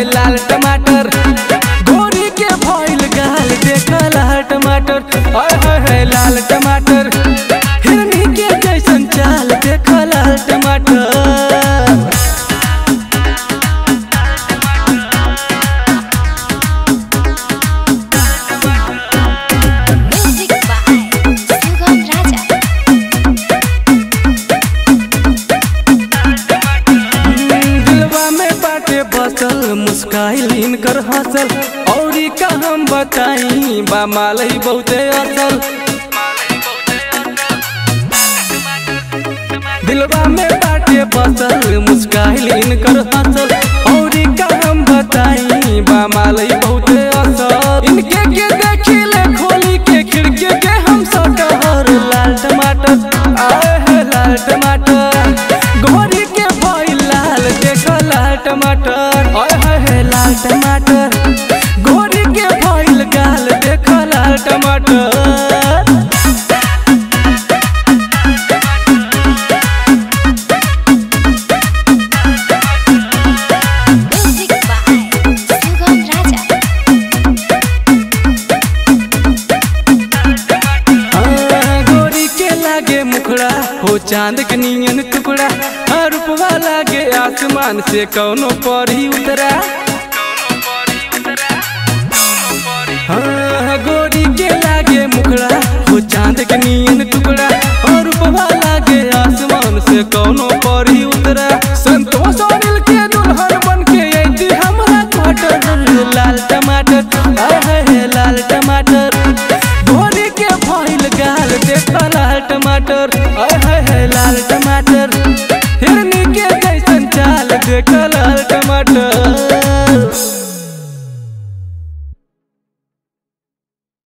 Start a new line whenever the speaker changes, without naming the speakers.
लाल टमाटर गोरी के भइल गाल देख लाल टमाटर हाय हाय हाय लाल टमाटर हिरनी के जैसन चाल देख लाल टमाटर
Music by Sugam Raja.
दिलवा में बाटे बसल मुस्काइल इनकर हंसल औरी का हम बताई बा मालई बहुते असल दिलवा में बाटे बसल मुस्काइल इनकर हंसल औरी का हम बताई बा मालई बहुते असल इनके के देखिले खोली के खिड़की के हम सटहर लाल टमाटर आए है लाल टमाटर गोरी के भइल लाल देख लाल टमाटर आए है है लाल टमाटर गोरी के भइल गाल देख लाल टमाटर
Music by Sugam Raja.
हाँ, गोरी के लागे मुखड़ा हो चांद के नियन टुकड़ा हाँ, रूपवा लागे आसमान से कौनो परी उतरा हाँ, गोरी के लागे मुखड़ा हो चांद के नियन टुकड़ा और रूपवा लागे आसमान से कौनो परी उतरा संतोष अनिल के दुल्हन बन के अइती हमरा क्वार्टर लाल टमाटर